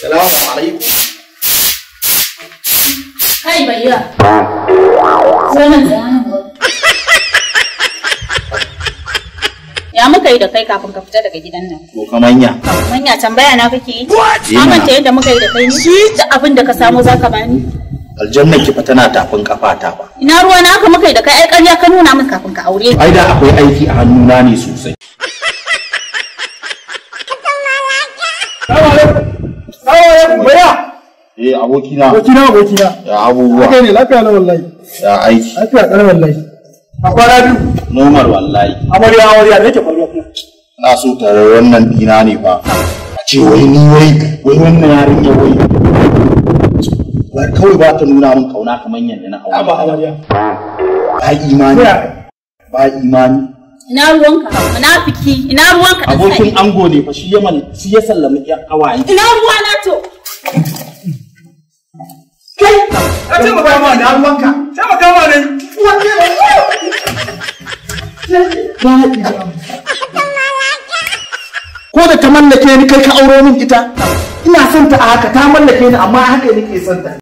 Salamu alaikum. Kai bayya. Wannan tsayanin gurin. Ya muka yi da kai kafin ka fita daga gidan nan? To kamanya. Manya tambaya na kake yi? Eh, Ka mana. manta yadda muka yi da kai ne? Da abin da ka samu za ka bani? Aljanna ki fa tana tafin kafa ta fa. Ina ruwa na haka muka yi da kai ai ƙarya ka nuna min kafin ka aure ni. Ai da akwai aiki a hannuna ne sosai. Baya, Eh abokina. abokina abokina. Ya abubuwa. Kai ne lafiya na wallahi. Ya aiki. Lafiya ƙarar wallahi. A kwana biyu. Nomar wallahi. Amarya amarya me yake faruwa kuma? Na so tare wannan dina ne fa. A ce wai ni wai wai wannan yarinya wai. Wai kawai ba ta nuna min kauna kamar yadda na aure. Aba amarya. Ba imani. Ya. Ba imani. Ina ruwanka? Munafiki. Ina ruwanka? da Abokin sai? ango ne fa shi ya mal shi ya sallami ƴan ƙawaye. Ina ruwa na to? Kai, ka ce maka ma da ruwanka. Sai maka ma ne. Ko da ta mallake ni kai ka auro min ita. Ina son ta a haka ta mallake ni amma haka nake son ta.